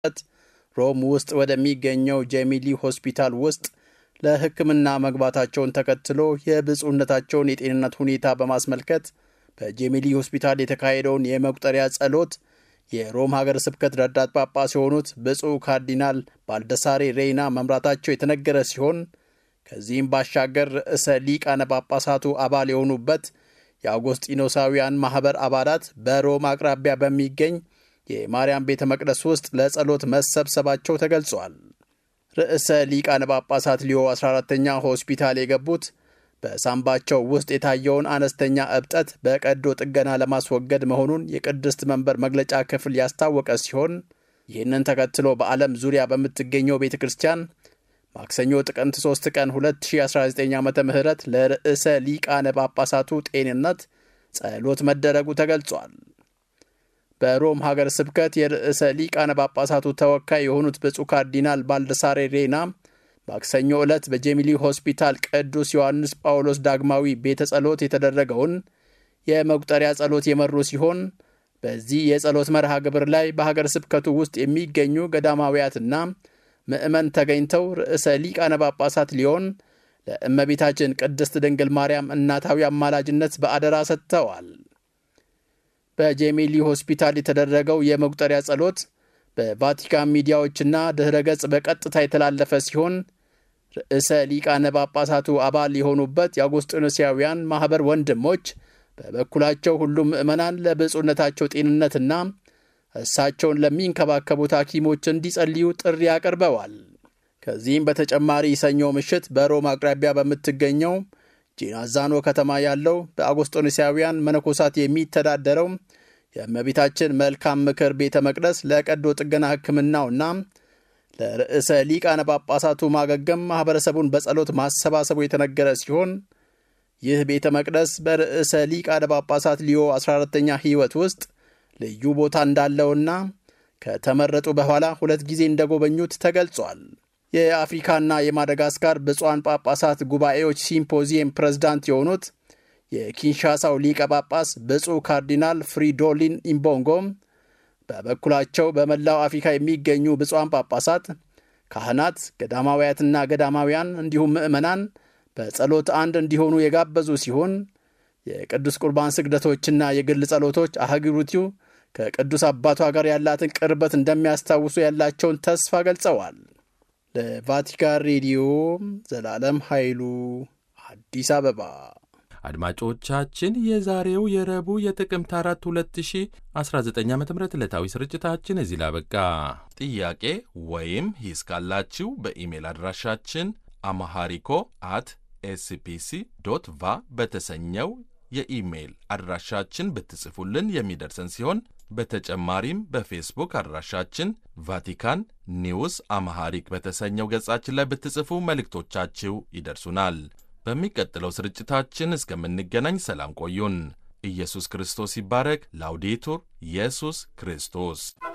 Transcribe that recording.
ሮም ውስጥ ወደሚገኘው ጄሚሊ ሆስፒታል ውስጥ ለሕክምና መግባታቸውን ተከትሎ የብፁዕነታቸውን የጤንነት ሁኔታ በማስመልከት በጄሚሊ ሆስፒታል የተካሄደውን የመቁጠሪያ ጸሎት የሮም ሀገረ ስብከት ረዳት ጳጳስ የሆኑት ብፁዕ ካርዲናል ባልደሳሬ ሬይና መምራታቸው የተነገረ ሲሆን ከዚህም ባሻገር ርዕሰ ሊቃነ ጳጳሳቱ አባል የሆኑበት የአውጎስጢኖሳውያን ማኅበር አባላት በሮም አቅራቢያ በሚገኝ የማርያም ቤተ መቅደስ ውስጥ ለጸሎት መሰብሰባቸው ተገልጿል። ርዕሰ ሊቃነ ጳጳሳት ሊዮ 14ተኛ ሆስፒታል የገቡት በሳምባቸው ውስጥ የታየውን አነስተኛ እብጠት በቀዶ ጥገና ለማስወገድ መሆኑን የቅድስት መንበር መግለጫ ክፍል ያስታወቀ ሲሆን ይህንን ተከትሎ በዓለም ዙሪያ በምትገኘው ቤተ ክርስቲያን ማክሰኞ ጥቅምት 3 ቀን 2019 ዓ ም ለርዕሰ ሊቃነ ጳጳሳቱ ጤንነት ጸሎት መደረጉ ተገልጿል። በሮም ሀገር ስብከት የርዕሰ ሊቃነ ጳጳሳቱ ተወካይ የሆኑት ብፁዕ ካርዲናል ባልደሳሬ ሬና ማክሰኞ ዕለት በጄሚሊ ሆስፒታል ቅዱስ ዮሐንስ ጳውሎስ ዳግማዊ ቤተ ጸሎት የተደረገውን የመቁጠሪያ ጸሎት የመሩ ሲሆን በዚህ የጸሎት መርሃ ግብር ላይ በሀገር ስብከቱ ውስጥ የሚገኙ ገዳማውያትና ምዕመን ተገኝተው ርዕሰ ሊቃነ ጳጳሳት ሊሆን ለእመቤታችን ቅድስት ድንግል ማርያም እናታዊ አማላጅነት በአደራ ሰጥተዋል። በጄሚሊ ሆስፒታል የተደረገው የመቁጠሪያ ጸሎት በቫቲካን ሚዲያዎችና ድኅረ ገጽ በቀጥታ የተላለፈ ሲሆን ርዕሰ ሊቃነ ጳጳሳቱ አባል የሆኑበት የአውጉስጢኖሳውያን ማኅበር ወንድሞች በበኩላቸው ሁሉም ምዕመናን ለብፁዕነታቸው ጤንነትና እሳቸውን ለሚንከባከቡት ሐኪሞች እንዲጸልዩ ጥሪ አቅርበዋል። ከዚህም በተጨማሪ ሰኞ ምሽት በሮም አቅራቢያ በምትገኘው ጂናዛኖ ከተማ ያለው በአውጉስጢኖሳውያን መነኮሳት የሚተዳደረው የእመቤታችን መልካም ምክር ቤተ መቅደስ ለቀዶ ጥገና ሕክምናውና ለርዕሰ ሊቃነ ጳጳሳቱ ማገገም ማኅበረሰቡን በጸሎት ማሰባሰቡ የተነገረ ሲሆን ይህ ቤተ መቅደስ በርዕሰ ሊቃነ ጳጳሳት ሊዮ 14ተኛ ሕይወት ውስጥ ልዩ ቦታ እንዳለውና ከተመረጡ በኋላ ሁለት ጊዜ እንደጎበኙት ተገልጿል። የአፍሪካና የማደጋስካር ብፁዓን ጳጳሳት ጉባኤዎች ሲምፖዚየም ፕሬዝዳንት የሆኑት የኪንሻሳው ሊቀ ጳጳስ ብፁዕ ካርዲናል ፍሪዶሊን ኢምቦንጎም በበኩላቸው በመላው አፍሪካ የሚገኙ ብፁዓን ጳጳሳት፣ ካህናት፣ ገዳማውያትና ገዳማውያን እንዲሁም ምዕመናን በጸሎት አንድ እንዲሆኑ የጋበዙ ሲሆን የቅዱስ ቁርባን ስግደቶችና የግል ጸሎቶች አህጉሪቱ ከቅዱስ አባቷ ጋር ያላትን ቅርበት እንደሚያስታውሱ ያላቸውን ተስፋ ገልጸዋል። ለቫቲካን ሬዲዮ ዘላለም ኃይሉ አዲስ አበባ። አድማጮቻችን የዛሬው የረቡዕ የጥቅምት 4 2019 ዓ ም ዕለታዊ ስርጭታችን እዚህ ላበቃ። ጥያቄ ወይም ሂስ ካላችሁ በኢሜል አድራሻችን አማሃሪኮ አት ኤስፒሲ ዶት ቫ በተሰኘው የኢሜይል አድራሻችን ብትጽፉልን የሚደርሰን ሲሆን በተጨማሪም በፌስቡክ አድራሻችን ቫቲካን ኒውስ አማሃሪክ በተሰኘው ገጻችን ላይ ብትጽፉ መልእክቶቻችሁ ይደርሱናል። በሚቀጥለው ስርጭታችን እስከምንገናኝ ሰላም ቆዩን። ኢየሱስ ክርስቶስ ይባረክ። ላውዴቱር ኢየሱስ ክርስቶስ